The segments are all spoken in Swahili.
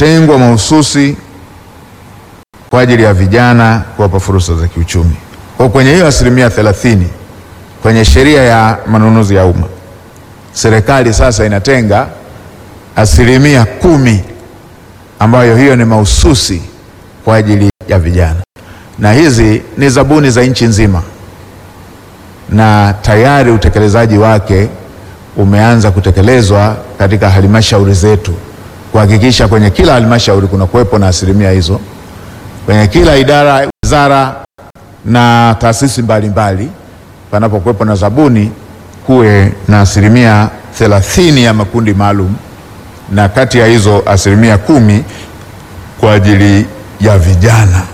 imetengwa mahususi kwa ajili ya vijana kuwapa fursa za kiuchumi. Kwa kwenye hiyo asilimia thelathini kwenye sheria ya manunuzi ya umma, serikali sasa inatenga asilimia kumi ambayo hiyo ni mahususi kwa ajili ya vijana, na hizi ni zabuni za nchi nzima, na tayari utekelezaji wake umeanza kutekelezwa katika halmashauri zetu, kuhakikisha kwenye kila halmashauri kuna kuwepo na asilimia hizo, kwenye kila idara, wizara na taasisi mbalimbali panapokuwepo na zabuni kuwe na asilimia thelathini ya makundi maalum na kati ya hizo asilimia kumi kwa ajili ya vijana.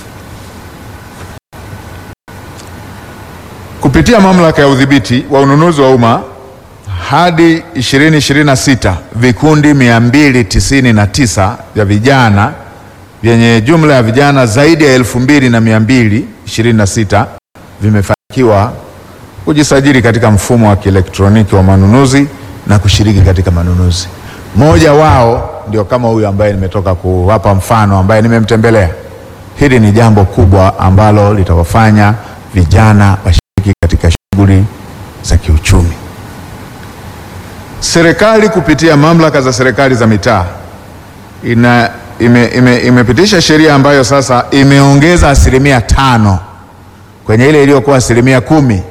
Kupitia mamlaka ya udhibiti wa ununuzi wa umma hadi 2026 vikundi 299 vya vijana vyenye jumla ya vijana zaidi ya elfu mbili na mia mbili ishirini na sita vimefanikiwa kujisajili katika mfumo wa kielektroniki wa manunuzi na kushiriki katika manunuzi. Mmoja wao ndio kama huyu ambaye nimetoka kuwapa mfano, ambaye nimemtembelea. Hili ni jambo kubwa ambalo litawafanya vijana washiriki katika shughuli za kiuchumi. Serikali kupitia mamlaka za serikali za mitaa ina ime, ime, imepitisha sheria ambayo sasa imeongeza asilimia tano kwenye ile iliyokuwa asilimia kumi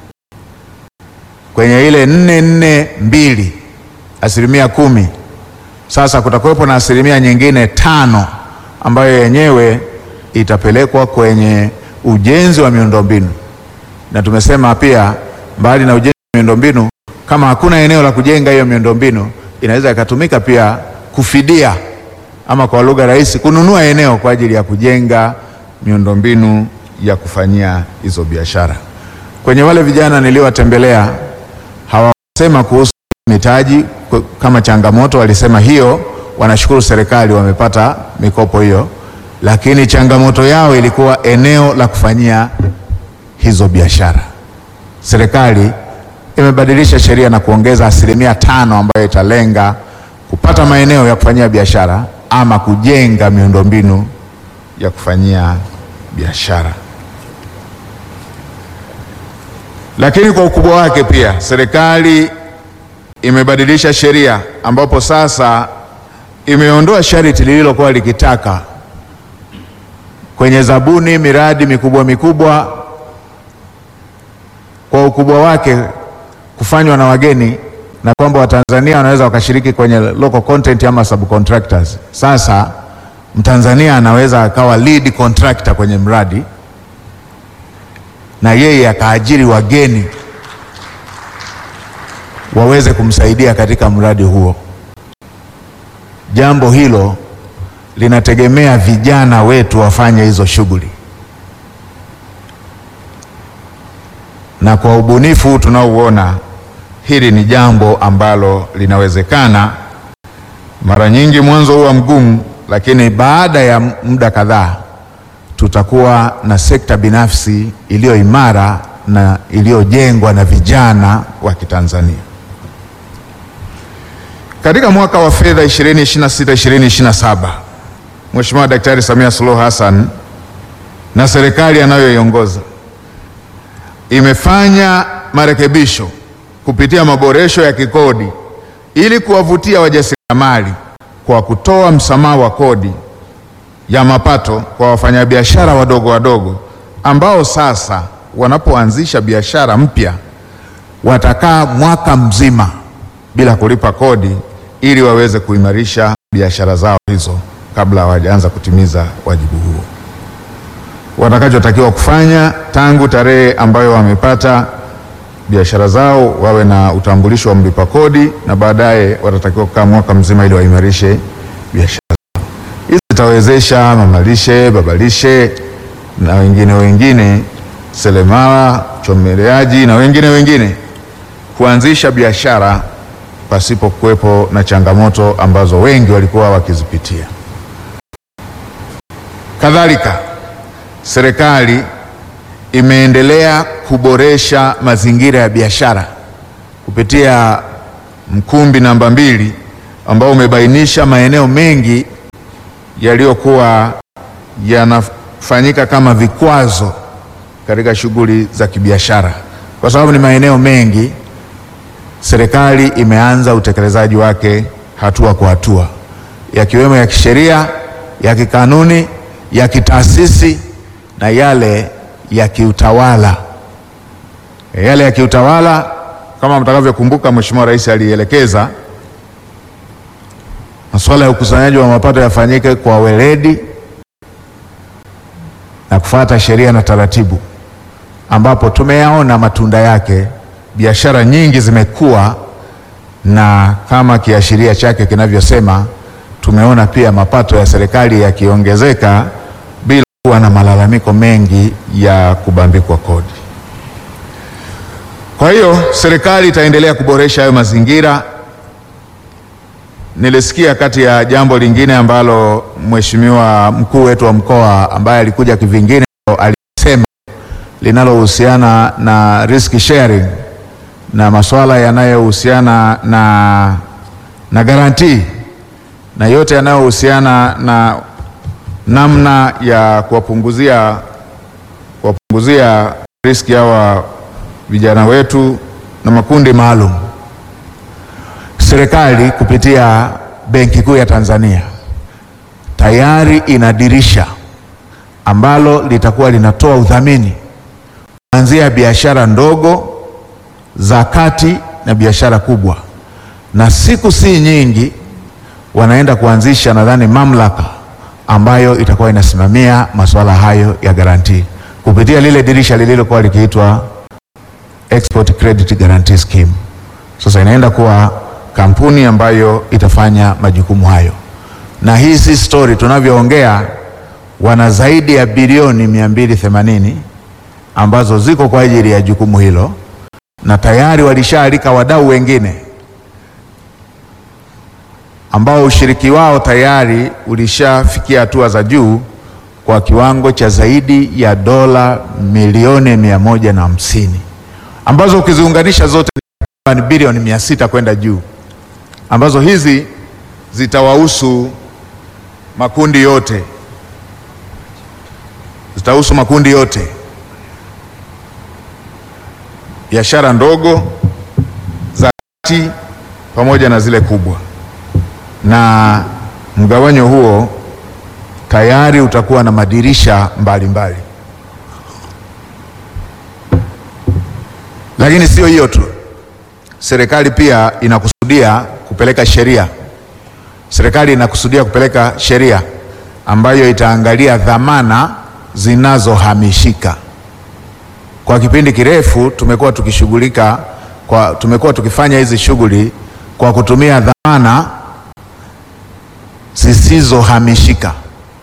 kwenye ile nne nne mbili asilimia kumi. Sasa kutakuwepo na asilimia nyingine tano ambayo yenyewe itapelekwa kwenye ujenzi wa miundombinu, na tumesema pia mbali na ujenzi wa miundombinu, kama hakuna eneo la kujenga hiyo miundombinu, inaweza ikatumika pia kufidia ama kwa lugha rahisi kununua eneo kwa ajili ya kujenga miundombinu ya kufanyia hizo biashara. Kwenye wale vijana niliowatembelea hawasema kuhusu mitaji kama changamoto, walisema hiyo wanashukuru serikali wamepata mikopo hiyo, lakini changamoto yao ilikuwa eneo la kufanyia hizo biashara. Serikali imebadilisha sheria na kuongeza asilimia tano ambayo italenga kupata maeneo ya kufanyia biashara ama kujenga miundombinu ya kufanyia biashara. Lakini kwa ukubwa wake pia serikali imebadilisha sheria ambapo sasa imeondoa sharti lililokuwa likitaka kwenye zabuni miradi mikubwa mikubwa kwa ukubwa wake kufanywa na wageni na kwamba Watanzania wanaweza wakashiriki kwenye local content ama subcontractors. Sasa Mtanzania anaweza akawa lead contractor kwenye mradi na yeye akaajiri wageni waweze kumsaidia katika mradi huo. Jambo hilo linategemea vijana wetu wafanye hizo shughuli, na kwa ubunifu tunaouona hili ni jambo ambalo linawezekana. Mara nyingi mwanzo huwa mgumu, lakini baada ya muda kadhaa tutakuwa na sekta binafsi iliyo imara na iliyojengwa na vijana wa Kitanzania. Katika mwaka wa fedha 2026-2027 Mheshimiwa Daktari Samia Suluhu Hassan na serikali anayoiongoza imefanya marekebisho kupitia maboresho ya kikodi ili kuwavutia wajasiriamali kwa kutoa msamaha wa kodi ya mapato kwa wafanyabiashara wadogo wadogo ambao sasa wanapoanzisha biashara mpya watakaa mwaka mzima bila kulipa kodi ili waweze kuimarisha biashara zao hizo kabla hawajaanza kutimiza wajibu huo. Watakachotakiwa kufanya tangu tarehe ambayo wamepata biashara zao wawe na utambulisho wa mlipa kodi na baadaye watatakiwa kukaa mwaka mzima ili waimarishe biashara zao. Hizi zitawezesha mamalishe, babalishe na wengine wengine, seremala, chomeleaji na wengine wengine kuanzisha biashara pasipo kuwepo na changamoto ambazo wengi walikuwa wakizipitia. Kadhalika, serikali imeendelea kuboresha mazingira ya biashara kupitia mkumbi namba mbili ambao umebainisha maeneo mengi yaliyokuwa yanafanyika kama vikwazo katika shughuli za kibiashara, kwa sababu ni maeneo mengi. Serikali imeanza utekelezaji wake hatua kwa hatua, yakiwemo ya kisheria, ya kikanuni, ya kitaasisi na yale ya kiutawala. Yale ya kiutawala kama mtakavyokumbuka, Mheshimiwa Rais alielekeza masuala ya ukusanyaji wa mapato yafanyike kwa weledi na kufuata sheria na taratibu, ambapo tumeyaona matunda yake. Biashara nyingi zimekuwa na kama kiashiria chake kinavyosema, tumeona pia mapato ya serikali yakiongezeka bila kuwa na malalamiko mengi ya kubambikwa kodi. Kwa hiyo serikali itaendelea kuboresha hayo mazingira. Nilisikia kati ya jambo lingine ambalo mheshimiwa mkuu wetu wa mkoa ambaye alikuja kivingine alisema linalohusiana na risk sharing na masuala yanayohusiana na, na garantii na yote yanayohusiana na namna ya kuwapunguzia kuwapunguzia riski hawa vijana wetu na makundi maalum. Serikali kupitia Benki Kuu ya Tanzania tayari ina dirisha ambalo litakuwa linatoa udhamini kuanzia biashara ndogo za kati na biashara kubwa, na siku si nyingi wanaenda kuanzisha nadhani mamlaka ambayo itakuwa inasimamia masuala hayo ya garantii kupitia lile dirisha lililokuwa likiitwa Export Credit Guarantee Scheme. Sasa inaenda kuwa kampuni ambayo itafanya majukumu hayo, na hii si story, tunavyoongea wana zaidi ya bilioni 280 ambazo ziko kwa ajili ya jukumu hilo, na tayari walishaalika wadau wengine ambao ushiriki wao tayari ulishafikia hatua za juu kwa kiwango cha zaidi ya dola milioni mia moja na hamsini ambazo ukiziunganisha zote ni bilioni mia sita kwenda juu, ambazo hizi zitawahusu makundi yote, zitahusu makundi yote, biashara ndogo, za kati pamoja na zile kubwa, na mgawanyo huo tayari utakuwa na madirisha mbalimbali mbali. Lakini sio hiyo tu, serikali pia inakusudia kupeleka sheria. Serikali inakusudia kupeleka sheria ambayo itaangalia dhamana zinazohamishika. Kwa kipindi kirefu tumekuwa tukishughulika kwa, tumekuwa tukifanya hizi shughuli kwa kutumia dhamana zisizohamishika.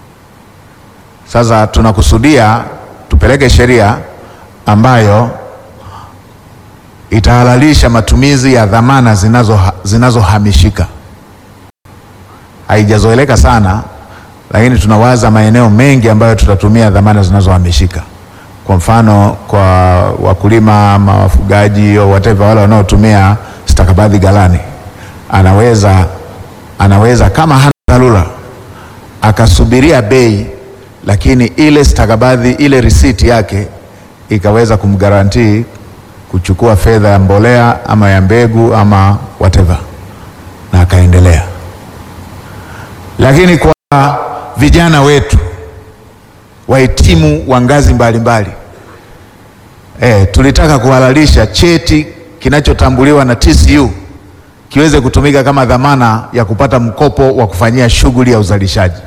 Sasa tunakusudia tupeleke sheria ambayo itahalalisha matumizi ya dhamana zinazo zinazohamishika. Haijazoeleka sana, lakini tunawaza maeneo mengi ambayo tutatumia dhamana zinazohamishika. Kwa mfano, kwa wakulima ama wafugaji au whatever, wale wanaotumia stakabadhi ghalani, anaweza anaweza kama hana dharura akasubiria bei, lakini ile stakabadhi ile risiti yake ikaweza kumgarantii kuchukua fedha ya mbolea ama ya mbegu ama whatever na akaendelea. Lakini kwa vijana wetu wahitimu wa ngazi mbalimbali e, tulitaka kuhalalisha cheti kinachotambuliwa na TCU kiweze kutumika kama dhamana ya kupata mkopo wa kufanyia shughuli ya uzalishaji.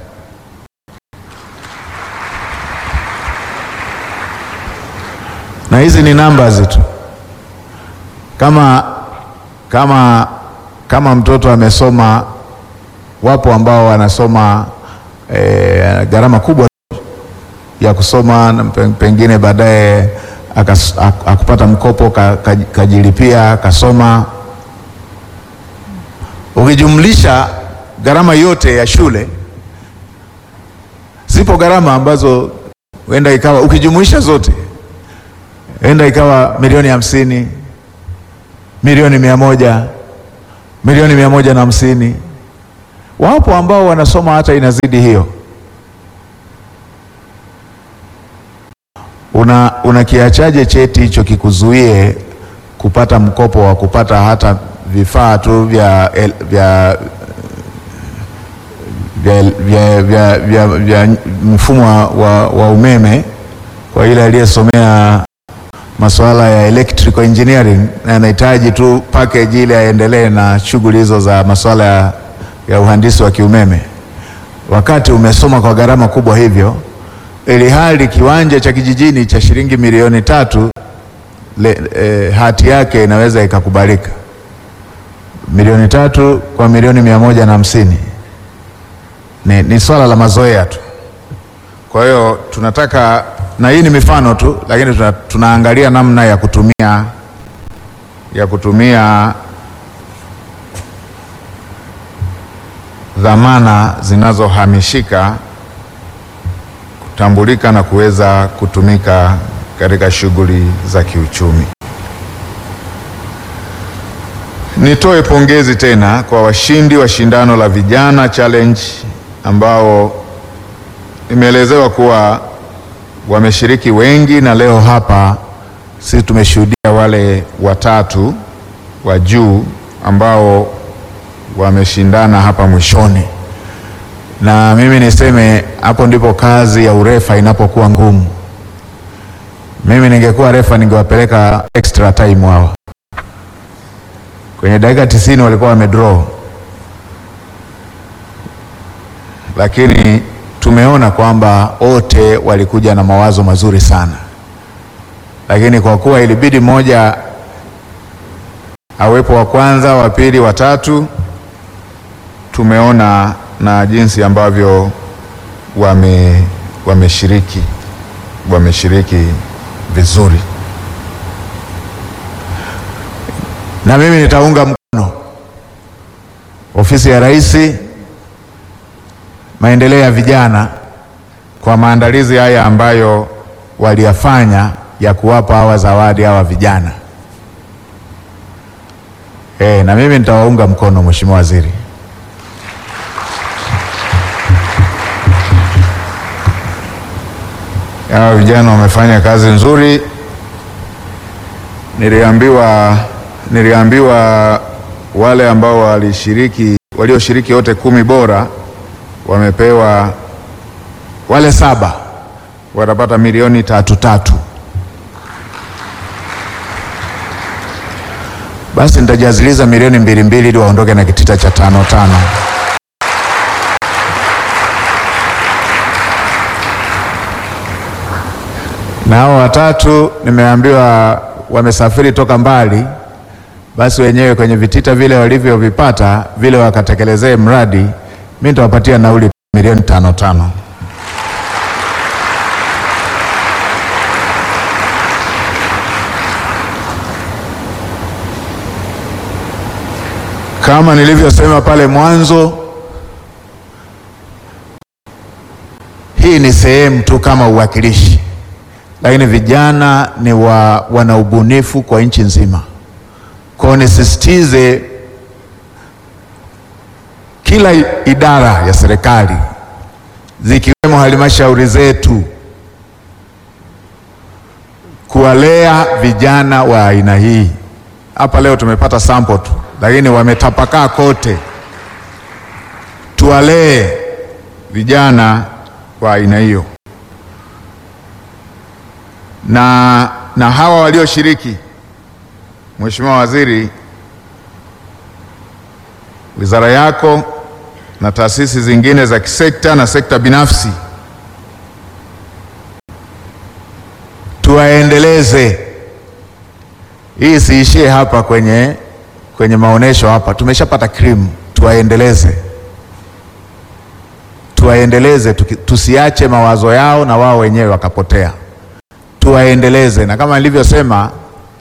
Na hizi ni numbers tu kama, kama, kama mtoto amesoma, wapo ambao wanasoma e, gharama kubwa ya kusoma na pengine baadaye akupata mkopo kajilipia kasoma. Ukijumlisha gharama yote ya shule, zipo gharama ambazo huenda ikawa ukijumuisha zote huenda ikawa milioni hamsini milioni mia moja milioni mia moja na hamsini. Wapo ambao wanasoma hata inazidi hiyo. una unakiachaje cheti hicho kikuzuie kupata mkopo wa kupata hata vifaa tu vya, el- vya, vya, vya, vya, vya, vya mfumo wa, wa, wa umeme kwa ile aliyesomea masuala ya electrical engineering na anahitaji tu package ile aendelee na shughuli hizo za masuala ya, ya uhandisi wa kiumeme, wakati umesoma kwa gharama kubwa hivyo, ili hali kiwanja cha kijijini cha shilingi milioni tatu le, eh, hati yake inaweza ikakubalika milioni tatu kwa milioni mia moja na hamsini ni, ni swala la mazoea tu. Kwa hiyo tunataka, na hii ni mifano tu, lakini tuna, tunaangalia namna ya kutumia ya kutumia dhamana zinazohamishika kutambulika na kuweza kutumika katika shughuli za kiuchumi. Nitoe pongezi tena kwa washindi wa shindano la Vijana Challenge ambao imeelezewa kuwa wameshiriki wengi, na leo hapa sisi tumeshuhudia wale watatu wa juu ambao wameshindana hapa mwishoni, na mimi niseme hapo ndipo kazi ya urefa inapokuwa ngumu. Mimi ningekuwa refa ningewapeleka extra time hawa kwenye dakika tisini walikuwa wamedraw, lakini tumeona kwamba wote walikuja na mawazo mazuri sana, lakini kwa kuwa ilibidi mmoja awepo wa kwanza, wa pili, wa tatu, tumeona na jinsi ambavyo wame wameshiriki wameshiriki vizuri na mimi nitaunga mkono ofisi ya Rais maendeleo ya vijana kwa maandalizi haya ambayo waliyafanya ya kuwapa hawa zawadi hawa vijana. E, na mimi nitawaunga mkono Mheshimiwa Waziri. Hawa vijana wamefanya kazi nzuri. Niliambiwa niliambiwa wale ambao walishiriki walioshiriki wote kumi bora wamepewa, wale saba watapata milioni tatu tatu. Basi nitajaziliza milioni mbili mbili ili waondoke na kitita cha tano tano. Na hao watatu nimeambiwa wamesafiri toka mbali basi wenyewe kwenye vitita vile walivyovipata vile wakatekelezee mradi. Mimi nitawapatia nauli milioni tano tano. Kama nilivyosema pale mwanzo, hii ni sehemu tu kama uwakilishi, lakini vijana ni wa, wana ubunifu kwa nchi nzima. Kwa hiyo nisisitize kila idara ya serikali zikiwemo halmashauri zetu kuwalea vijana wa aina hii. Hapa leo tumepata sample tu, lakini wametapakaa kote. Tuwalee vijana wa aina hiyo, na, na hawa walioshiriki Mheshimiwa Waziri, wizara yako na taasisi zingine za kisekta na sekta binafsi tuwaendeleze. Hii siishie hapa kwenye, kwenye maonesho hapa, tumeshapata krimu, tuwaendeleze, tuwaendeleze, tusiache mawazo yao na wao wenyewe wakapotea, tuwaendeleze, na kama nilivyosema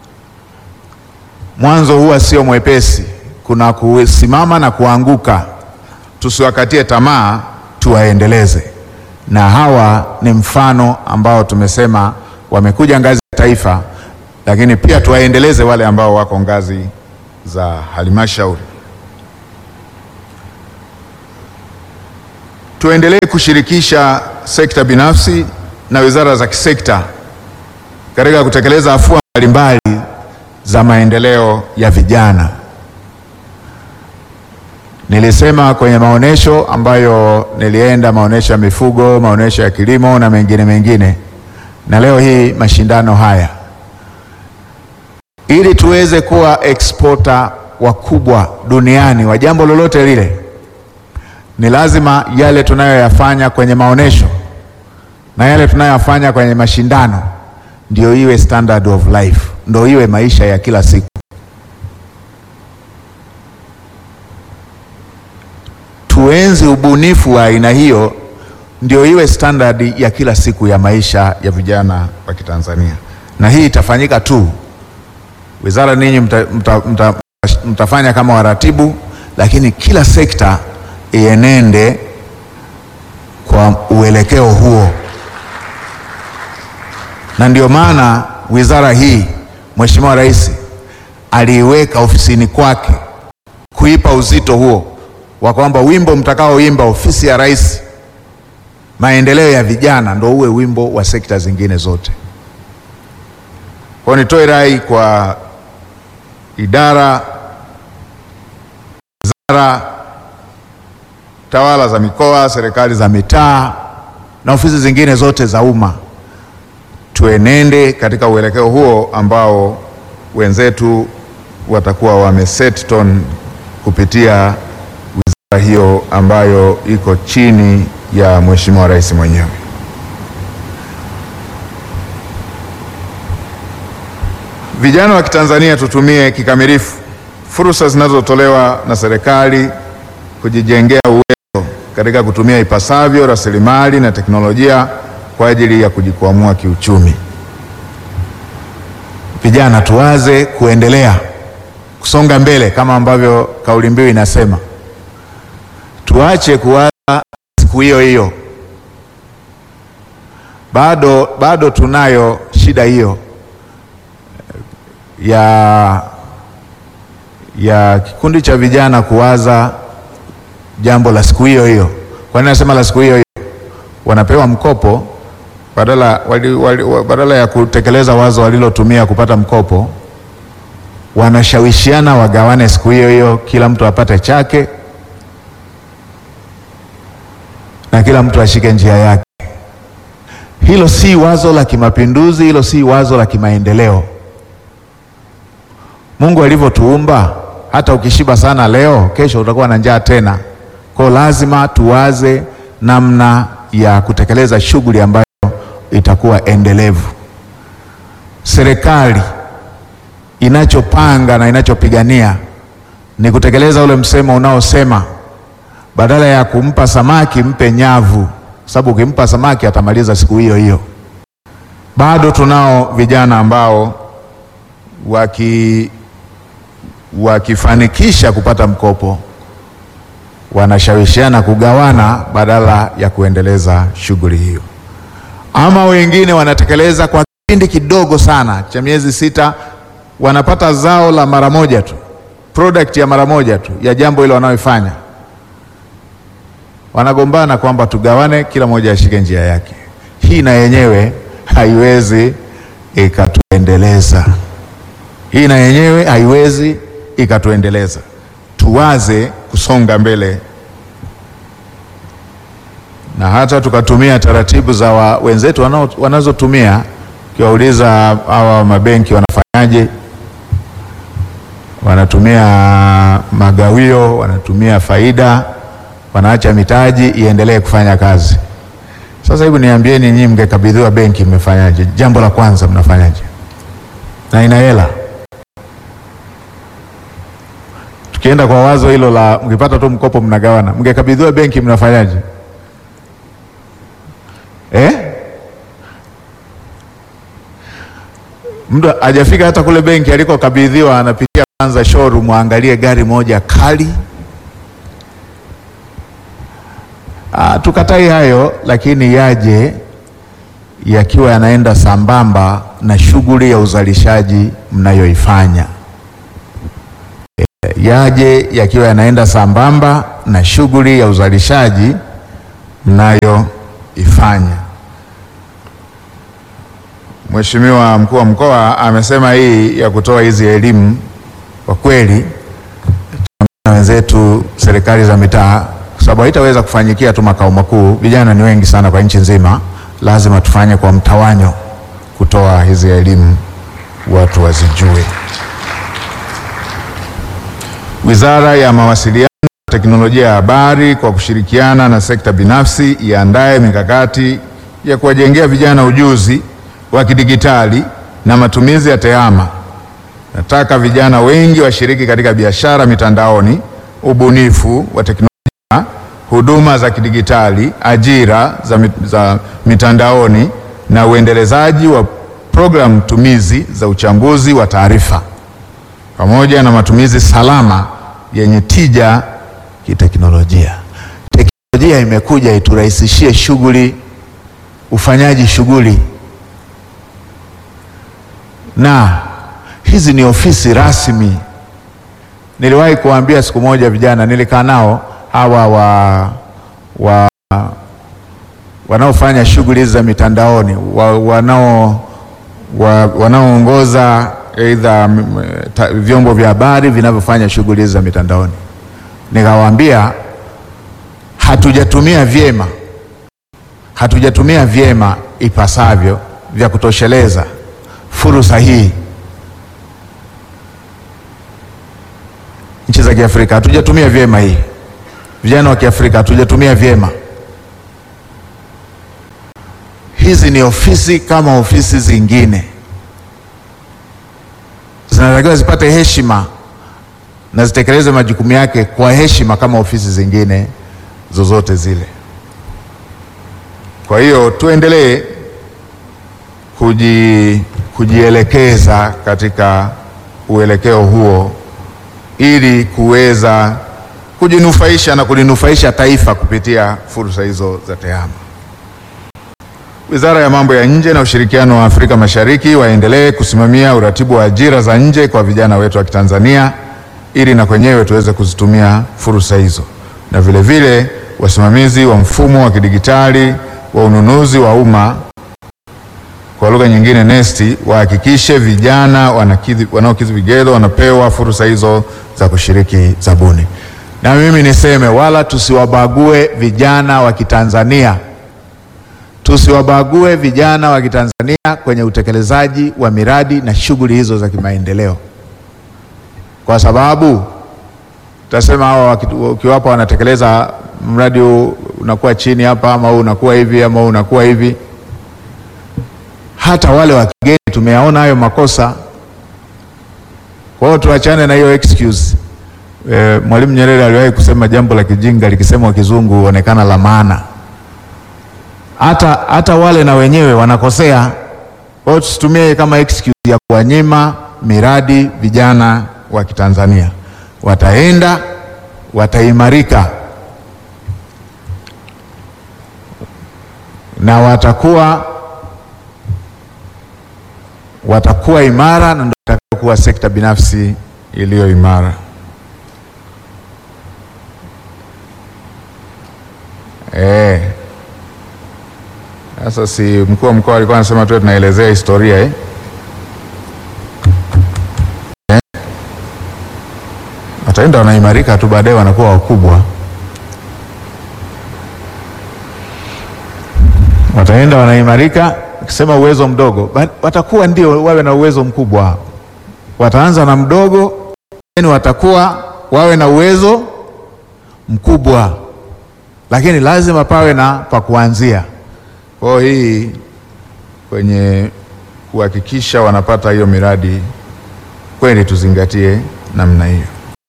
mwanzo huwa sio mwepesi, kuna kusimama na kuanguka. Tusiwakatie tamaa, tuwaendeleze. Na hawa ni mfano ambao tumesema wamekuja ngazi ya taifa, lakini pia tuwaendeleze wale ambao wako ngazi za halmashauri. Tuendelee kushirikisha sekta binafsi na wizara za kisekta katika kutekeleza afua mbalimbali za maendeleo ya vijana. Nilisema kwenye maonesho ambayo nilienda, maonesho ya mifugo, maonesho ya kilimo na mengine mengine, na leo hii mashindano haya, ili tuweze kuwa exporter wakubwa duniani wa jambo lolote lile, ni lazima yale tunayoyafanya kwenye maonesho na yale tunayoyafanya kwenye mashindano ndio iwe standard of life, ndio iwe maisha ya kila siku. Tuenzi ubunifu wa aina hiyo, ndio iwe standard ya kila siku ya maisha ya vijana wa Kitanzania, na hii itafanyika tu wizara, ninyi mta, mta, mta, mtafanya kama waratibu, lakini kila sekta ienende kwa uelekeo huo na ndio maana wizara hii Mheshimiwa Rais aliiweka ofisini kwake kuipa uzito huo wa kwamba wimbo mtakaoimba ofisi ya Rais maendeleo ya vijana ndio uwe wimbo wa sekta zingine zote. Kwa nitoe rai kwa idara, wizara, tawala za mikoa, serikali za mitaa na ofisi zingine zote za umma tuenende katika uelekeo huo ambao wenzetu watakuwa wameset tone kupitia wizara hiyo ambayo iko chini ya Mheshimiwa Rais mwenyewe. Vijana wa Kitanzania tutumie kikamilifu fursa zinazotolewa na serikali kujijengea uwezo katika kutumia ipasavyo rasilimali na teknolojia kwa ajili ya kujikwamua kiuchumi. Vijana tuwaze kuendelea kusonga mbele kama ambavyo kauli mbiu inasema. Tuache kuwaza siku hiyo hiyo. Bado, bado tunayo shida hiyo ya, ya kikundi cha vijana kuwaza jambo la siku hiyo hiyo. Kwa nini nasema la siku hiyo hiyo? Wanapewa mkopo badala, wali, wali, badala ya kutekeleza wazo walilotumia kupata mkopo, wanashawishiana wagawane siku hiyo hiyo, kila mtu apate chake na kila mtu ashike njia yake. Hilo si wazo la kimapinduzi, hilo si wazo la kimaendeleo. Mungu alivyotuumba, hata ukishiba sana leo, kesho utakuwa na njaa tena. Kwa lazima tuwaze namna ya kutekeleza shughuli ambayo itakuwa endelevu. Serikali inachopanga na inachopigania ni kutekeleza ule msemo unaosema badala ya kumpa samaki mpe nyavu, sababu ukimpa samaki atamaliza siku hiyo hiyo. Bado tunao vijana ambao waki wakifanikisha kupata mkopo wanashawishiana kugawana badala ya kuendeleza shughuli hiyo, ama wengine wanatekeleza kwa kipindi kidogo sana cha miezi sita, wanapata zao la mara moja tu, product ya mara moja tu ya jambo hilo wanaoifanya, wanagombana kwamba tugawane, kila mmoja ashike njia yake. Hii na yenyewe haiwezi ikatuendeleza, hii na yenyewe haiwezi ikatuendeleza. Tuwaze kusonga mbele na hata tukatumia taratibu za wa, wenzetu wanao, wanazotumia. Ukiwauliza hawa mabenki wanafanyaje, wanatumia magawio, wanatumia faida, wanaacha mitaji iendelee kufanya kazi. Sasa hebu niambieni, nyinyi mngekabidhiwa benki mmefanyaje? Jambo la kwanza mnafanyaje? na ina hela Tukienda kwa wazo hilo la mkipata tu mkopo mnagawana, mngekabidhiwa benki mnafanyaje? Eh? Mtu hajafika hata kule benki alikokabidhiwa, anapitia kwanza showroom, aangalie gari moja kali. Ah, tukatai hayo, lakini yaje yakiwa yanaenda sambamba na shughuli ya uzalishaji mnayoifanya yaje yakiwa yanaenda sambamba na shughuli ya uzalishaji mnayoifanya. Mheshimiwa mkuu wa mkoa amesema hii ya kutoa hizi elimu kwa kweli na wenzetu serikali za mitaa, kwa sababu haitaweza kufanyikia tu makao makuu. Vijana ni wengi sana kwa nchi nzima, lazima tufanye kwa mtawanyo kutoa hizi elimu watu wazijue. Wizara ya Mawasiliano na Teknolojia ya Habari kwa kushirikiana na sekta binafsi iandae mikakati ya kuwajengea vijana ujuzi wa kidigitali na matumizi ya tehama. Nataka vijana wengi washiriki katika biashara mitandaoni, ubunifu wa teknolojia, huduma za kidigitali, ajira za, mit za mitandaoni na uendelezaji wa programu tumizi za uchambuzi wa taarifa pamoja na matumizi salama yenye tija kiteknolojia. Teknolojia imekuja iturahisishie shughuli, ufanyaji shughuli, na hizi ni ofisi rasmi. Niliwahi kuambia siku moja vijana, nilikaa nao hawa wa, wa wanaofanya shughuli hizi za mitandaoni wa, wanao wa, wanaoongoza aidha vyombo vya habari vinavyofanya shughuli hizi za mitandaoni. Nikawaambia hatujatumia vyema, hatujatumia vyema ipasavyo vya kutosheleza fursa hii. Nchi za Kiafrika hatujatumia vyema hii, vijana wa Kiafrika hatujatumia vyema. Hizi ni ofisi kama ofisi zingine zinatakiwa zipate heshima na zitekeleze majukumu yake kwa heshima kama ofisi zingine zozote zile. Kwa hiyo tuendelee kuji, kujielekeza katika uelekeo huo ili kuweza kujinufaisha na kulinufaisha taifa kupitia fursa hizo za tehama. Wizara ya Mambo ya Nje na Ushirikiano wa Afrika Mashariki waendelee kusimamia uratibu wa ajira za nje kwa vijana wetu wa Kitanzania ili na kwenyewe tuweze kuzitumia fursa hizo, na vile vile wasimamizi wa mfumo wa kidigitali wa ununuzi wa umma, kwa lugha nyingine NeST, wahakikishe vijana wanaokidhi vigezo wanapewa fursa hizo za kushiriki zabuni. Na mimi niseme wala tusiwabague vijana wa Kitanzania tusiwabague vijana wa Kitanzania kwenye utekelezaji wa miradi na shughuli hizo za kimaendeleo, kwa sababu tutasema hawa ukiwapa wanatekeleza mradi huu unakuwa chini hapa, ama huu unakuwa hivi, ama huu unakuwa hivi. Hata wale wa kigeni tumeyaona hayo makosa. Kwa hiyo tuachane na hiyo excuse. E, Mwalimu Nyerere aliwahi kusema jambo la kijinga likisemwa kizungu huonekana la maana hata hata wale na wenyewe wanakosea. Kwa hiyo tusitumie kama excuse ya kuwanyima miradi vijana wa Kitanzania. Wataenda, wataimarika na watakuwa watakuwa imara na ndio itakayokuwa sekta binafsi iliyo imara. Eh. Sasa si mkuu wa mkoa alikuwa anasema tuwe tunaelezea historia eh? Eh? Wataenda wanaimarika tu, baadaye wanakuwa wakubwa, wataenda wanaimarika. Ukisema uwezo mdogo, watakuwa ndio wawe na uwezo mkubwa. Wataanza na mdogo, yani watakuwa wawe na uwezo mkubwa, lakini lazima pawe na pa kuanzia. Kwa hiyo hii kwenye kuhakikisha wanapata hiyo miradi kweli, tuzingatie namna hiyo.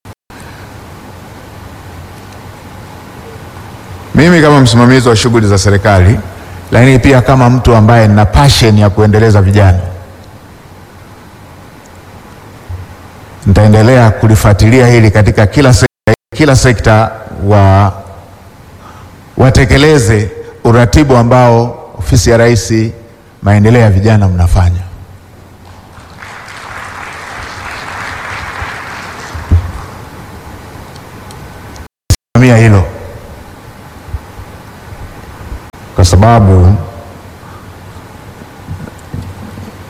Mimi kama msimamizi wa shughuli za serikali, lakini pia kama mtu ambaye nina passion ya kuendeleza vijana, nitaendelea kulifuatilia hili katika kila sekta, kila sekta wa watekeleze uratibu ambao ofisi ya Rais maendeleo ya vijana mnafanya. Simamia hilo kwa sababu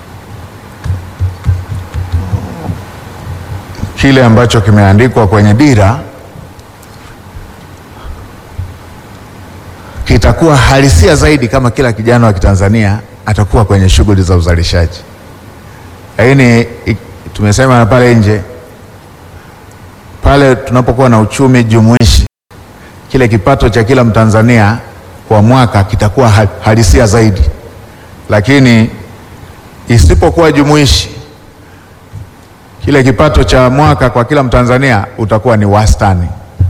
kile ambacho kimeandikwa kwenye dira kitakuwa halisia zaidi kama kila kijana wa Kitanzania atakuwa kwenye shughuli za uzalishaji. Lakini tumesema pale nje, pale tunapokuwa na uchumi jumuishi, kile kipato cha kila Mtanzania kwa mwaka kitakuwa halisia zaidi, lakini isipokuwa jumuishi, kile kipato cha mwaka kwa kila Mtanzania utakuwa ni wastani,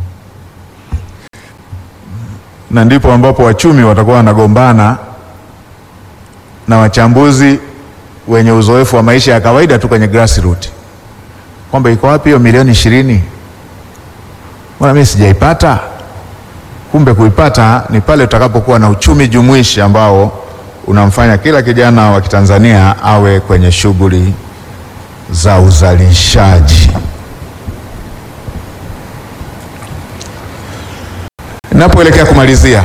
na ndipo ambapo wachumi watakuwa wanagombana na wachambuzi wenye uzoefu wa maisha ya kawaida tu kwenye grassroots kwamba iko wapi hiyo milioni ishirini? Mbona mimi sijaipata? Kumbe kuipata ni pale utakapokuwa na uchumi jumuishi ambao unamfanya kila kijana wa Kitanzania awe kwenye shughuli za uzalishaji. Ninapoelekea kumalizia,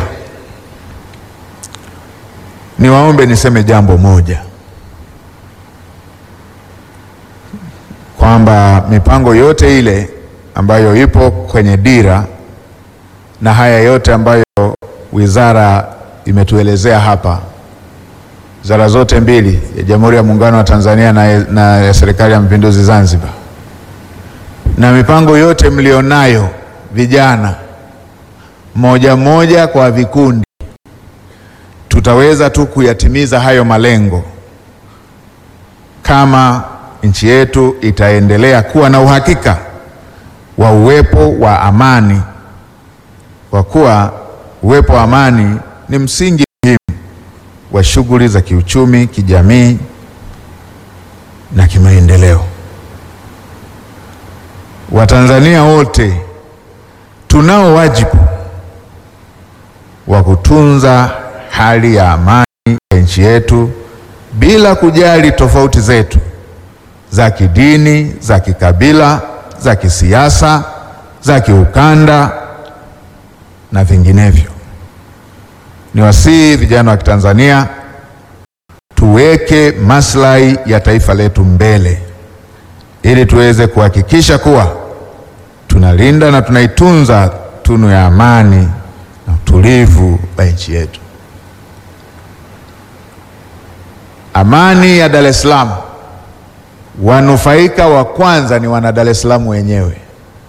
niwaombe niseme jambo moja kwamba mipango yote ile ambayo ipo kwenye dira na haya yote ambayo wizara imetuelezea hapa, wizara zote mbili ya Jamhuri ya Muungano wa Tanzania na, na ya Serikali ya Mapinduzi Zanzibar, na mipango yote mlionayo vijana, moja moja kwa vikundi, tutaweza tu kuyatimiza hayo malengo kama nchi yetu itaendelea kuwa na uhakika wa uwepo wa amani, kwa kuwa uwepo wa amani ni msingi muhimu wa shughuli za kiuchumi, kijamii na kimaendeleo. Watanzania wote tunao wajibu wa kutunza hali ya amani ya nchi yetu bila kujali tofauti zetu za kidini, za kikabila, za kisiasa, za kiukanda na vinginevyo. Ni wasihi vijana wa Kitanzania tuweke maslahi ya taifa letu mbele ili tuweze kuhakikisha kuwa tunalinda na tunaitunza tunu ya amani na utulivu wa nchi yetu. Amani ya Dar es Salaam wanufaika wa kwanza ni wana Dar es Salaam wenyewe.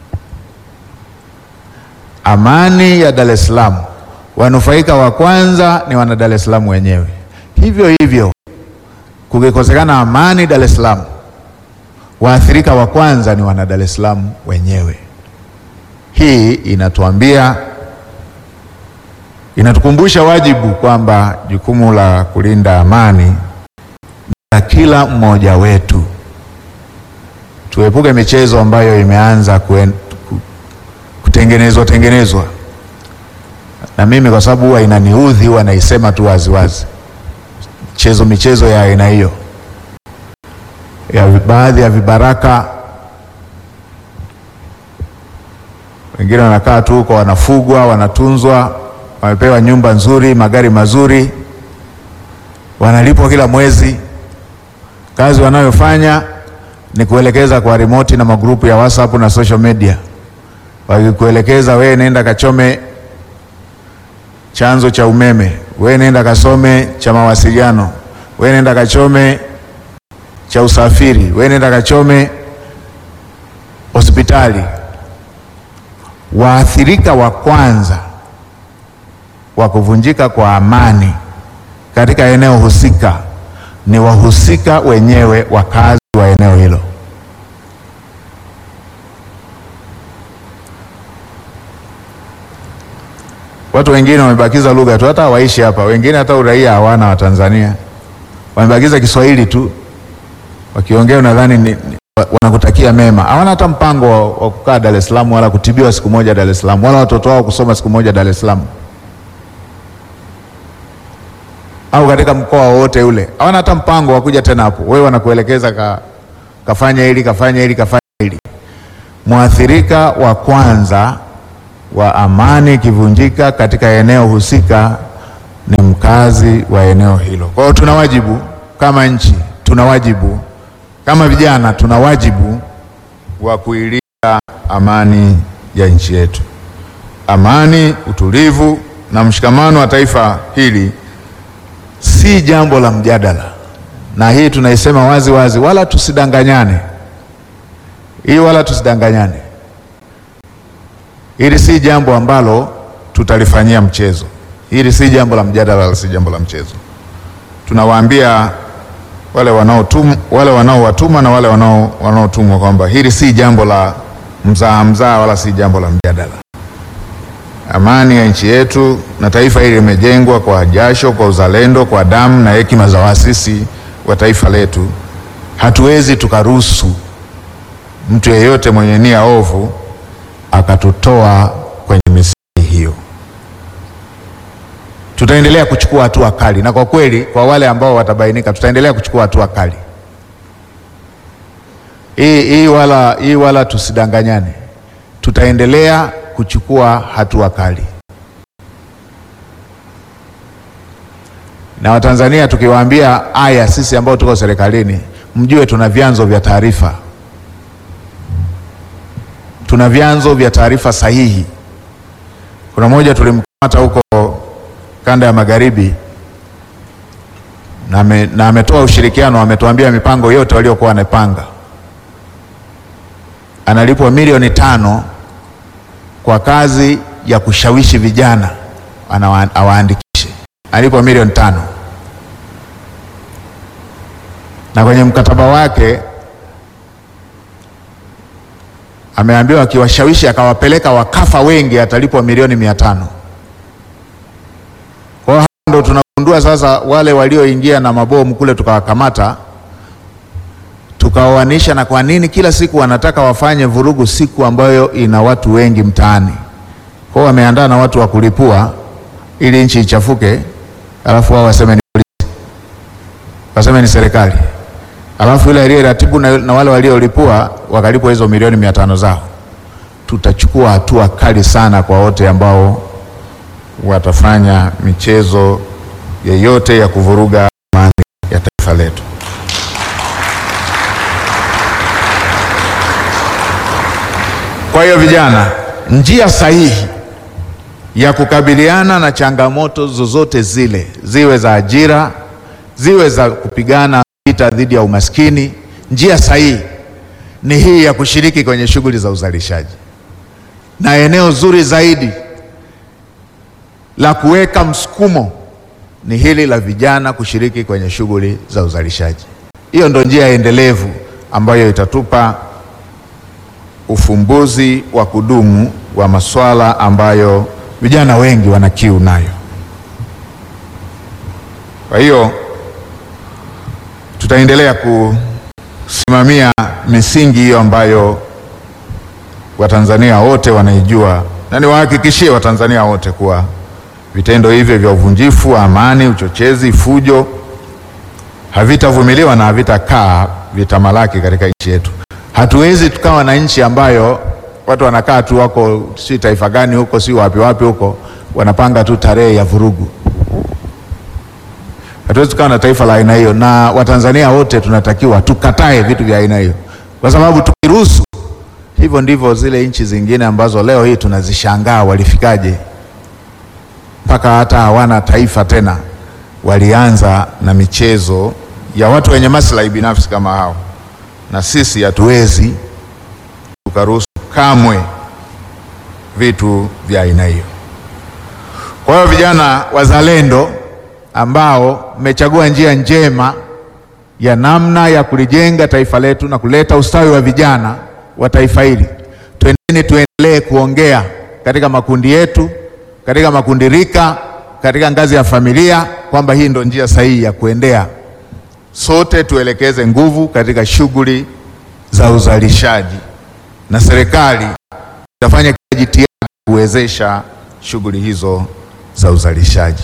Amani ya Dar es Salaam, wanufaika wa kwanza ni wana Dar es Salaam wenyewe. Hivyo hivyo, kukikosekana amani Dar es Salaam, waathirika wa kwanza ni wana Dar es Salaam wenyewe. Hii inatuambia, inatukumbusha wajibu kwamba jukumu la kulinda amani la kila mmoja wetu. Tuepuke michezo ambayo imeanza kuen, kutengenezwa tengenezwa, na mimi kwa sababu huwa inaniudhi, huwa naisema tu waziwazi, michezo michezo ya aina hiyo ya baadhi ya vibaraka, wengine wanakaa tu huko, wanafugwa, wanatunzwa, wamepewa nyumba nzuri, magari mazuri, wanalipwa kila mwezi kazi wanayofanya ni kuelekeza kwa remote na magrupu ya WhatsApp na social media, wakikuelekeza wewe nenda kachome chanzo cha umeme, wewe nenda kasome cha mawasiliano, wewe nenda kachome cha usafiri, wewe nenda kachome hospitali. Waathirika wa kwanza wa kuvunjika kwa amani katika eneo husika ni wahusika wenyewe, wakazi wa eneo hilo. Watu wengine wamebakiza lugha tu, hata hawaishi hapa, wengine hata uraia hawana wa Tanzania, wamebakiza Kiswahili tu, wakiongea unadhani ni, ni, wanakutakia mema. Hawana hata mpango wa, wa kukaa Dar es Salaam wala kutibiwa siku moja Dar es Salaam wala watoto wao kusoma siku moja Dar es Salaam au katika mkoa wowote ule, hawana hata mpango wa kuja tena hapo. Wewe wanakuelekeza ka, kafanya hili kafanya hili kafanya hili. Mwathirika wa kwanza wa amani ikivunjika katika eneo husika ni mkazi wa eneo hilo. Kwa hiyo tuna wajibu kama nchi, tuna wajibu kama vijana, tuna wajibu wa kuilinda amani ya nchi yetu. Amani, utulivu na mshikamano wa taifa hili si jambo la mjadala, na hii tunaisema wazi wazi, wala tusidanganyane. Hii wala tusidanganyane, hili si jambo ambalo tutalifanyia mchezo. Hili si jambo la mjadala, wala si jambo la mchezo. Tunawaambia wale wanaotum wale wanaowatuma na wale wanao wanaotumwa kwamba hili si jambo la mzaa mzaa, wala si jambo la mjadala. Amani ya nchi yetu na taifa hili limejengwa kwa jasho, kwa uzalendo, kwa damu na hekima za waasisi wa taifa letu. Hatuwezi tukaruhusu mtu yeyote mwenye nia ovu akatutoa kwenye misingi hiyo. Tutaendelea kuchukua hatua kali, na kwa kweli, kwa wale ambao watabainika, tutaendelea kuchukua hatua kali. Hii hii wala, hii wala tusidanganyane, tutaendelea kuchukua hatua kali. Na Watanzania tukiwaambia haya, sisi ambao tuko serikalini, mjue tuna vyanzo vya taarifa, tuna vyanzo vya taarifa sahihi. Kuna moja tulimkamata huko kanda ya magharibi na, me, na ametoa ushirikiano, ametuambia mipango yote waliokuwa wanapanga. Analipwa milioni tano kwa kazi ya kushawishi vijana awaandikishe, analipwa milioni tano na kwenye mkataba wake ameambiwa akiwashawishi akawapeleka wakafa wengi atalipwa milioni mia tano. Kwa hiyo ndo tunagundua sasa wale walioingia na mabomu kule tukawakamata, tukaoanisha na kwa nini kila siku wanataka wafanye vurugu siku ambayo ina watu wengi mtaani. Kwa hiyo wameandaa na watu wa kulipua ili nchi ichafuke, alafu wao waseme ni polisi, waseme ni serikali, alafu ile aliyeratibu na, na wale waliolipua wakalipwa hizo milioni mia tano zao. Tutachukua hatua kali sana kwa wote ambao watafanya michezo yeyote ya kuvuruga amani ya taifa letu. Kwa hiyo vijana, njia sahihi ya kukabiliana na changamoto zozote zile, ziwe za ajira, ziwe za kupigana vita dhidi ya umaskini, njia sahihi ni hii ya kushiriki kwenye shughuli za uzalishaji, na eneo zuri zaidi la kuweka msukumo ni hili la vijana kushiriki kwenye shughuli za uzalishaji. Hiyo ndo njia endelevu ambayo itatupa ufumbuzi wa kudumu wa masuala ambayo vijana wengi wana kiu nayo. Kwa hiyo tutaendelea kusimamia misingi hiyo ambayo Watanzania wote wanaijua, na niwahakikishie Watanzania wote kuwa vitendo hivyo vya uvunjifu wa amani, uchochezi, fujo havitavumiliwa na havitakaa vitamalaki katika nchi yetu. Hatuwezi tukawa na nchi ambayo watu wanakaa tu wako si taifa gani huko si wapi wapi huko wanapanga tu tarehe ya vurugu. Hatuwezi tukawa na taifa la aina hiyo, na Watanzania wote tunatakiwa tukatae vitu vya aina hiyo, kwa sababu tukiruhusu hivyo ndivyo zile nchi zingine ambazo leo hii tunazishangaa walifikaje mpaka hata hawana taifa tena, walianza na michezo ya watu wenye maslahi binafsi kama hao, na sisi hatuwezi tukaruhusu kamwe vitu vya aina hiyo. Kwa hiyo vijana wazalendo ambao mmechagua njia njema ya namna ya kulijenga taifa letu na kuleta ustawi wa vijana wa taifa hili, twendeni tuendelee kuongea katika makundi yetu katika makundi rika, katika ngazi ya familia kwamba hii ndo njia sahihi ya kuendea. Sote tuelekeze nguvu katika shughuli za uzalishaji, na serikali itafanya kila jitihada kuwezesha shughuli hizo za uzalishaji.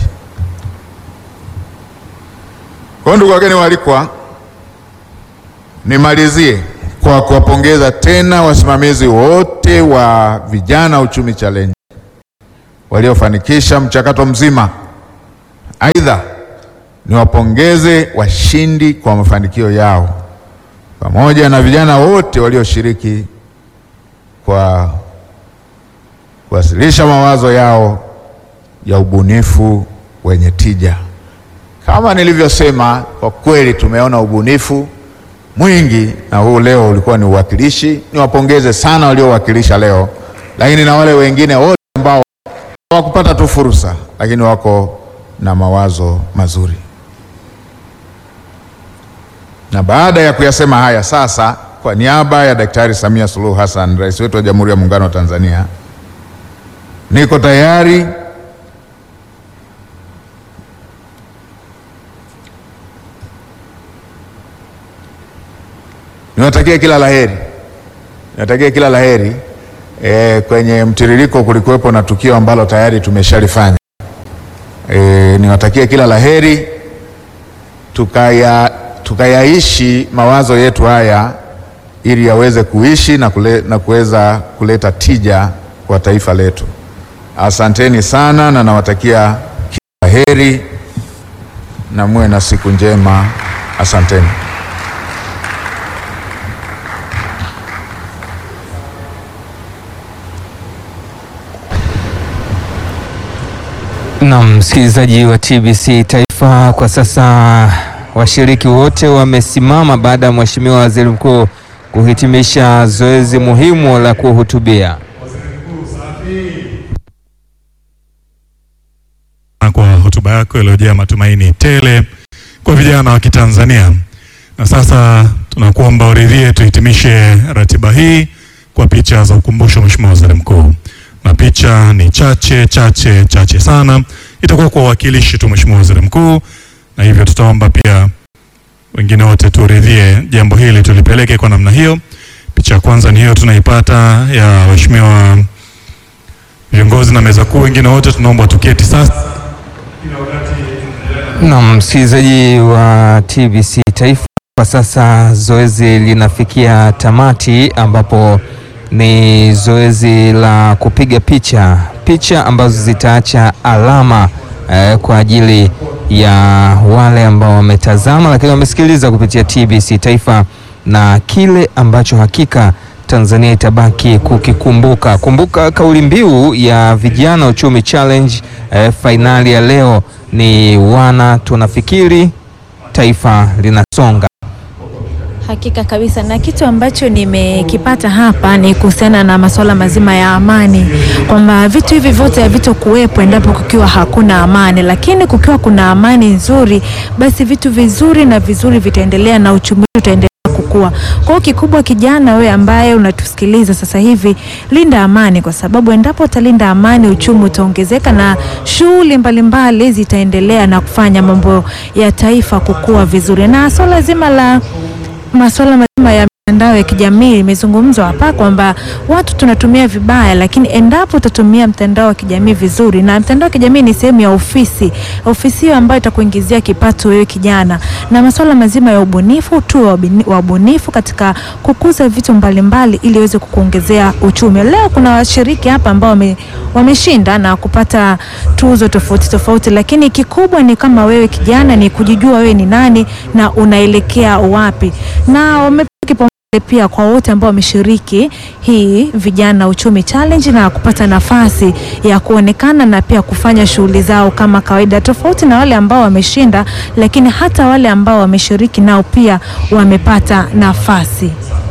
Kwa hiyo, ndugu wageni waalikwa, nimalizie kwa kuwapongeza tena wasimamizi wote wa Vijana Uchumi Challenge waliofanikisha mchakato mzima. Aidha, niwapongeze washindi kwa mafanikio yao pamoja na vijana wote walioshiriki kwa kuwasilisha mawazo yao ya ubunifu wenye tija. Kama nilivyosema, kwa kweli tumeona ubunifu mwingi na huu leo ulikuwa ni uwakilishi. Niwapongeze sana waliowakilisha leo, lakini na wale wengine wote ambao hawakupata tu fursa, lakini wako na mawazo mazuri. Na baada ya kuyasema haya, sasa kwa niaba ya Daktari Samia Suluhu Hassan, rais wetu wa Jamhuri ya Muungano wa Tanzania, niko tayari niwatakie kila laheri, niwatakie kila laheri. E, kwenye mtiririko kulikuwepo na tukio ambalo tayari tumeshalifanya. E, niwatakie kila laheri tukaya tukayaishi mawazo yetu haya ili yaweze kuishi na, kule, na kuweza kuleta tija kwa taifa letu. Asanteni sana na nawatakia kila heri na muwe na siku njema. Asanteni. Na msikilizaji wa TBC Taifa, kwa sasa washiriki wote wamesimama baada ya Mheshimiwa Waziri Mkuu kuhitimisha zoezi muhimu la kuhutubia. Kwa hotuba yako iliyojaa matumaini tele kwa vijana wa Kitanzania. Na sasa tunakuomba uridhie tuhitimishe ratiba hii kwa picha za ukumbusho, Mheshimiwa Waziri Mkuu, na picha ni chache chache chache sana, itakuwa kwa uwakilishi tu, Mheshimiwa Waziri Mkuu, na hivyo tutaomba pia wengine wote turidhie jambo hili tulipeleke kwa namna hiyo. Picha ya kwanza ni hiyo tunaipata ya waheshimiwa viongozi na meza kuu, wengine wote tunaomba tuketi sasa. Na msikilizaji wa TBC Taifa, kwa sasa zoezi linafikia tamati, ambapo ni zoezi la kupiga picha, picha ambazo zitaacha alama eh, kwa ajili ya wale ambao wametazama lakini wamesikiliza kupitia TBC Taifa na kile ambacho hakika Tanzania itabaki kukikumbuka. Kumbuka kauli mbiu ya Vijana Uchumi Challenge eh, fainali ya leo ni wana tunafikiri taifa linasonga. Hakika kabisa, na kitu ambacho nimekipata hapa ni kuhusiana na masuala mazima ya amani, kwamba vitu hivi vyote havitokuwepo endapo kukiwa hakuna amani, lakini kukiwa kuna amani nzuri, basi vitu vizuri na vizuri vitaendelea na uchumi utaendelea kukua. Kwa hiyo kikubwa, kijana wewe ambaye unatusikiliza sasa hivi, linda amani, kwa sababu endapo utalinda amani, uchumi utaongezeka na shughuli mbalimbali zitaendelea na kufanya mambo ya taifa kukua vizuri, na swala zima la masuala mazima ya mitandao ya kijamii imezungumzwa hapa kwamba watu tunatumia vibaya, lakini endapo utatumia mtandao wa kijamii vizuri, na mtandao wa kijamii ni sehemu ya ofisi, ofisi hiyo ambayo itakuingizia kipato wewe kijana, na masuala mazima ya ubunifu tu wa ubunifu katika kukuza vitu mbalimbali ili iweze kukuongezea uchumi. Leo kuna washiriki hapa ambao wame, wameshinda na kupata tuzo tofauti tofauti, lakini kikubwa ni kama wewe kijana ni kujijua wewe ni nani na unaelekea wapi, na wame pia kwa wote ambao wameshiriki hii vijana uchumi challenge na kupata nafasi ya kuonekana na pia kufanya shughuli zao kama kawaida, tofauti na wale ambao wameshinda, lakini hata wale ambao wameshiriki nao pia wamepata nafasi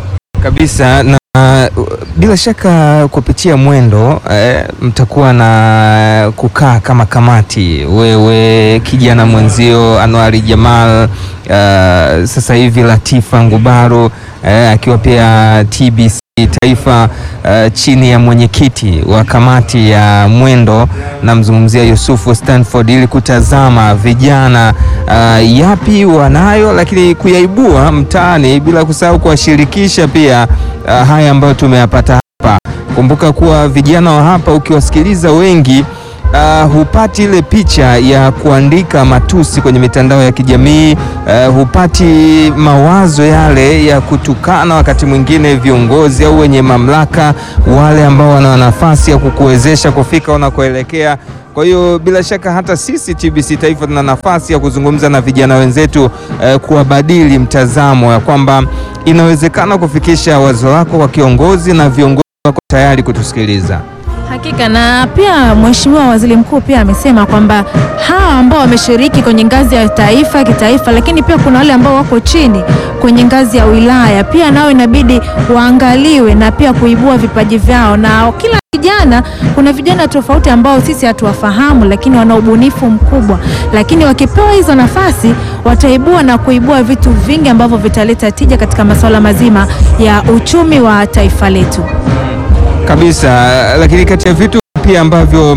kabisa na uh, bila shaka kupitia mwendo eh, mtakuwa na kukaa kama kamati, wewe kijana mwenzio Anwari Jamal, uh, sasa hivi Latifa Ngubaro eh, akiwa pia TBC Taifa uh, chini ya mwenyekiti wa kamati ya mwendo namzungumzia Yusufu Stanford, ili kutazama vijana uh, yapi wanayo, lakini kuyaibua mtaani, bila kusahau kuwashirikisha pia uh, haya ambayo tumeyapata hapa. Kumbuka kuwa vijana wa hapa ukiwasikiliza wengi Uh, hupati ile picha ya kuandika matusi kwenye mitandao ya kijamii uh, hupati mawazo yale ya kutukana wakati mwingine viongozi au wenye mamlaka, wale ambao wana nafasi ya kukuwezesha kufika unakoelekea. Kwa hiyo bila shaka hata sisi TBC Taifa tuna nafasi ya kuzungumza na vijana wenzetu uh, kuwabadili mtazamo ya kwamba inawezekana kufikisha wazo lako kwa kiongozi na viongozi wako tayari kutusikiliza. Hakika na pia Mheshimiwa Waziri Mkuu pia amesema kwamba hawa ambao wameshiriki kwenye ngazi ya taifa kitaifa, lakini pia kuna wale ambao wako chini kwenye ngazi ya wilaya, pia nao inabidi waangaliwe na pia kuibua vipaji vyao, na kila vijana, kuna vijana tofauti ambao sisi hatuwafahamu, lakini wana ubunifu mkubwa, lakini wakipewa hizo nafasi wataibua na kuibua vitu vingi ambavyo vitaleta tija katika masuala mazima ya uchumi wa taifa letu. kabisa lakini kati ya vitu pia ambavyo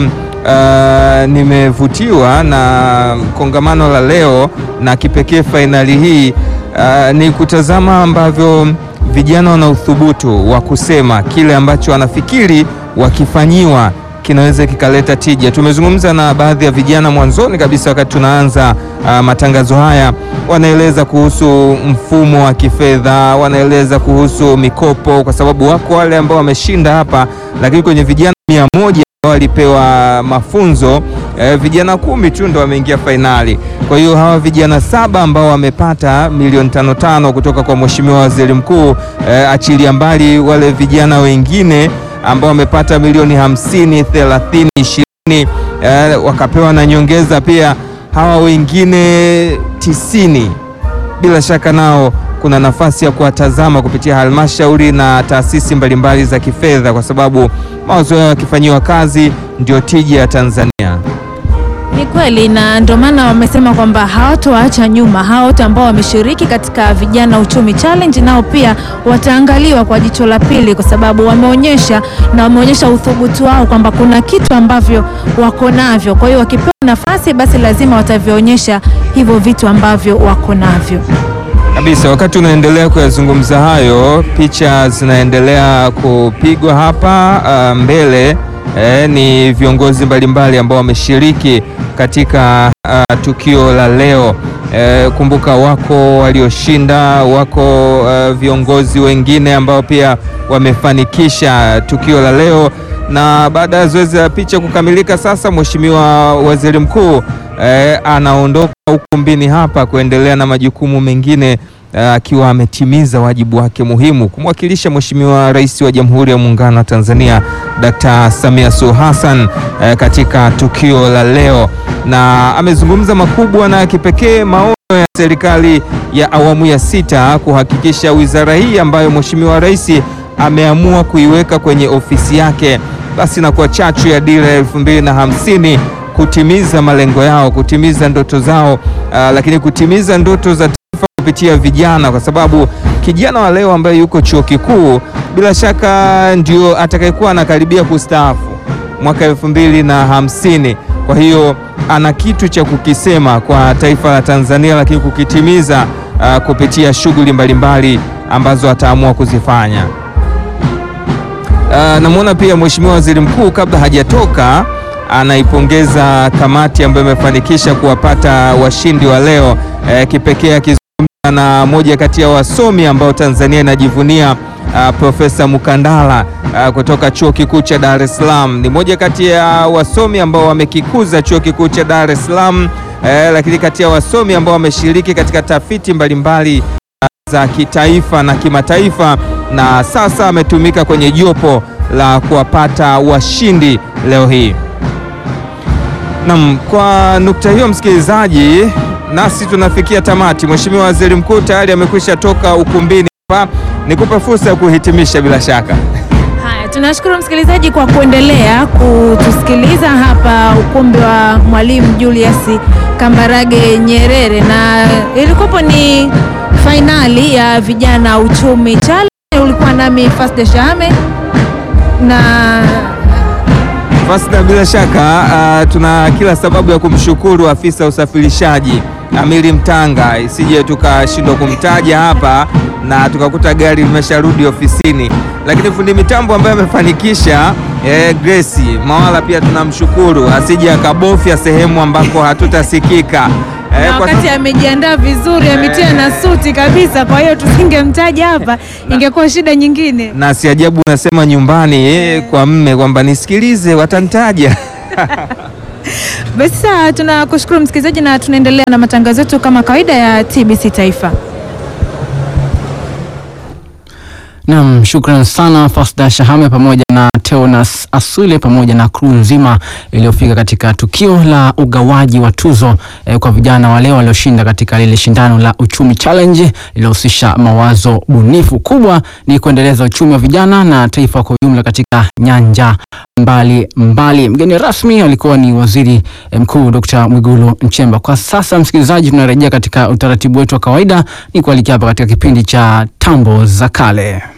uh, nimevutiwa na kongamano la leo na kipekee fainali hii uh, ni kutazama ambavyo vijana wana uthubutu wa kusema kile ambacho wanafikiri wakifanyiwa kinaweza kikaleta tija. Tumezungumza na baadhi ya vijana mwanzoni kabisa wakati tunaanza uh, matangazo haya, wanaeleza kuhusu mfumo wa kifedha, wanaeleza kuhusu mikopo, kwa sababu wako wale ambao wameshinda hapa, lakini kwenye vijana mia moja ambao walipewa mafunzo eh, vijana kumi tu ndo wameingia fainali. Kwa hiyo hawa vijana saba ambao wamepata milioni tano tano kutoka kwa Mheshimiwa Waziri Mkuu eh, achilia mbali wale vijana wengine ambao wamepata milioni hamsini, thelathini, ishirini eh, wakapewa na nyongeza pia. Hawa wengine tisini bila shaka nao kuna nafasi ya kuwatazama kupitia halmashauri na taasisi mbalimbali za kifedha, kwa sababu mawazo yao yakifanyiwa kazi ndio tija ya Tanzania. Ni kweli na ndio maana wamesema kwamba hawatowaacha nyuma. Hao wote ambao wameshiriki katika Vijana Uchumi Challenge nao pia wataangaliwa kwa jicho la pili, kwa sababu wameonyesha na wameonyesha uthubutu wao kwamba kuna kitu ambavyo wako navyo. Kwa hiyo wakipewa nafasi, basi lazima watavionyesha hivyo vitu ambavyo wako navyo. Kabisa. Wakati unaendelea kuyazungumza hayo, picha zinaendelea kupigwa hapa uh, mbele eh, ni viongozi mbalimbali ambao wameshiriki katika uh, tukio la leo. Eh, kumbuka wako walioshinda, wako uh, viongozi wengine ambao pia wamefanikisha tukio la leo, na baada ya zoezi la picha kukamilika, sasa Mheshimiwa Waziri Mkuu eh, anaondoka ukumbini hapa kuendelea na majukumu mengine akiwa ametimiza wajibu wake muhimu kumwakilisha Mheshimiwa Rais wa Jamhuri ya Muungano wa Tanzania Dkt. Samia Suluhu Hassan eh, katika tukio la leo, na amezungumza makubwa na kipekee maono ya serikali ya awamu ya sita kuhakikisha wizara hii ambayo Mheshimiwa Rais ameamua kuiweka kwenye ofisi yake basi na kwa chachu ya dira ya elfu mbili na hamsini kutimiza malengo yao, kutimiza ndoto zao, uh, lakini kutimiza ndoto za taifa kupitia vijana, kwa sababu kijana wa leo ambaye yuko chuo kikuu bila shaka ndio atakayekuwa anakaribia kustaafu mwaka elfu mbili na hamsini. Kwa hiyo ana kitu cha kukisema kwa taifa la Tanzania, lakini kukitimiza uh, kupitia shughuli mbalimbali ambazo ataamua kuzifanya. Uh, namwona pia Mheshimiwa Waziri Mkuu kabla hajatoka anaipongeza kamati ambayo imefanikisha kuwapata washindi wa leo eh, kipekee akizungumza na moja kati ya wasomi ambao Tanzania inajivunia uh, Profesa Mukandala uh, kutoka Chuo Kikuu cha Dar es Salaam. Ni moja kati ya wasomi ambao wamekikuza Chuo Kikuu cha Dar es Salaam eh, lakini kati ya wasomi ambao wameshiriki katika tafiti mbalimbali uh, za kitaifa na kimataifa na sasa ametumika kwenye jopo la kuwapata washindi leo hii. Naam, kwa nukta hiyo msikilizaji, nasi tunafikia tamati. Mheshimiwa Waziri Mkuu tayari amekwisha toka ukumbini hapa, nikupe fursa ya kuhitimisha bila shaka. Haya, tunashukuru msikilizaji kwa kuendelea kutusikiliza hapa ukumbi wa Mwalimu Julius Kambarage Nyerere, na ilikuwapo ni fainali ya Vijana Uchumi Challenge. Ulikuwa nami Fasda Shahame na Basi na bila shaka uh, tuna kila sababu ya kumshukuru afisa usafirishaji Amiri Mtanga, isije tukashindwa kumtaja hapa na tukakuta gari limesharudi ofisini, lakini fundi mitambo ambaye amefanikisha eh, Grace Mawala pia tunamshukuru, asije akabofya sehemu ambako hatutasikika eh, na kwa wakati amejiandaa vizuri, ametia na suti kabisa, kwa hiyo tusingemtaja hapa, ingekuwa shida nyingine. na si ajabu unasema nyumbani eh, kwa mme kwamba nisikilize, watantaja Basi sawa, tunakushukuru msikilizaji, na tunaendelea na matangazo yetu kama kawaida ya TBC Taifa. Naam, shukran sana Fasda Shahame pamoja na Teonas Aswile pamoja na crew nzima iliyofika katika tukio la ugawaji wa tuzo eh, kwa vijana wale walioshinda katika lile shindano la uchumi challenge lililohusisha mawazo bunifu. Kubwa ni kuendeleza uchumi wa vijana na taifa kwa ujumla katika nyanja mbali mbali. Mgeni rasmi alikuwa ni waziri eh, mkuu Dr. Mwigulu Nchemba. Kwa sasa, msikilizaji, tunarejea katika utaratibu wetu wa kawaida, ni kualikia hapa katika kipindi cha tambo za kale.